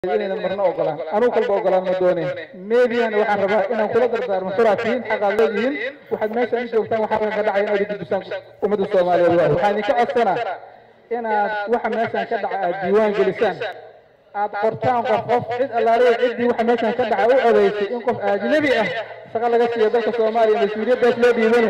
inaynan marna ogolaan anuu kalba ogolaan ma doonin median waxaan rabaa inaan kula dardaarmo xuraatihiin xaqaad leedihiin waxaad meeshaan u joogtaan waxaa ka dhacaya inaad gudbisaan ummadda soomaaliyeed waa waxaan idinka codsanaa inaad waxa meeshaan ka dhaca aad diiwaan gelisaan aad qortaan qof qof cid allaaliya ciddii waxa meeshaan ka dhaca u odeysay in qof ajnabi ah shaqo laga siiyo dalka soomaaliya mas-uuliyaddaas loo dhiibano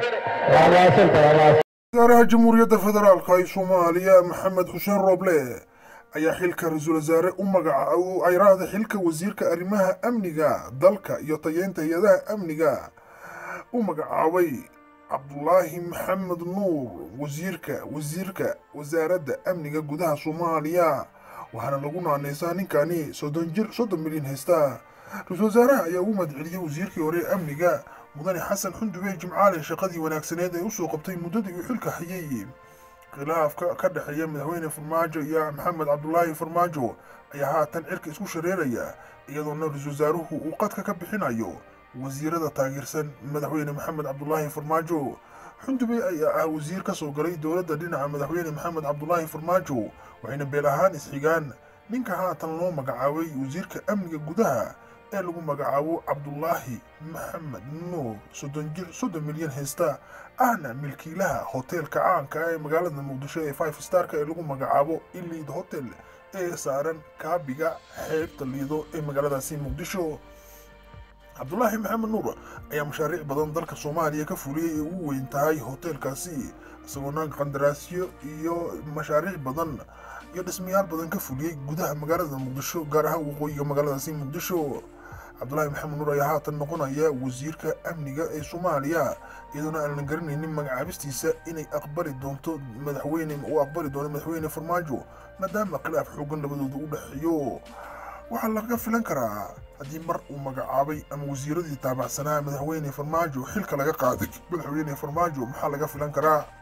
wasaaraha jamhuuriyadda federaalka ee soomaaliya maxamed xuseen rooble ayaa xilka ra-iisul wasaare u magaca uu ayraahda xilka wasiirka arrimaha amniga dalka iyo tayeynta hay-adaha amniga u magacaabay cabdulaahi maxamed nuur wasiirka wasiirka wasaaradda amniga gudaha soomaaliya waxaana lagu naaneysaa ninkani soddon jir soddon milyan haysta ra-iisul wasaaraha ayaa ugu mahadceliyey wasiirkii hore ee amniga mudane xasan xundube jimcaale shaqadii wanaagsaneed ee usoo qabtay muddadii uu xilka hayay khilaafka ka dhexeeya madaxweyne farmaajo iyo maxamed cabdulaahi farmaajo ayaa haatan cirka isku shareeraya iyadoona ra-iisul wasaaruhu uu qadka ka bixinayo wasiirada taageersan madaxweyne maxamed cabdulaahi farmaajo xundube ayaa ah wasiir ka soo galay dowladda dhinaca madaxweyne maxamed cabdulaahi farmaajo waxayna beel ahaan isxigaan ninka haatan loo magacaabay wasiirka amniga gudaha ee lagu magacaabo cabdulaahi maxamed nuur soddon jir soddon milyan haysta ahna milkiilaha hoteelka caanka ee magaalada muqdisho ee five starka ee lagu magacaabo iliid hotel ee saaran kaabiga xeebta liido ee magaaladaasi muqdisho cabdulaahi maxamed nuur ayaa mashaariic badan dalka soomaaliya ka fuliyey ee ugu weyn tahay hoteelkaasi isagoona qandaraasyo iyo mashaariic badan iyo dhismayaal badan ka fuliyey gudaha magaalada muqdisho gaar ahaan waqooyiga magaaladaasi muqdisho cabdulaahi maxamed nuur ayaa haatan noqonaya wasiirka amniga ee soomaaliya iyadoona aanan garanaynin magacaabistiisa inay aqbali doonto madaxweyne uu aqbali doono madaxweyne farmaajo maadaama khilaaf xoogan labadooda u dhexeeyo waxaa laga filan karaa haddii mar uu magacaabay ama wasiiradii taabacsanaa madaxweyne farmaajo xilka laga qaaday madaxweyne farmaajo maxaa laga filan karaa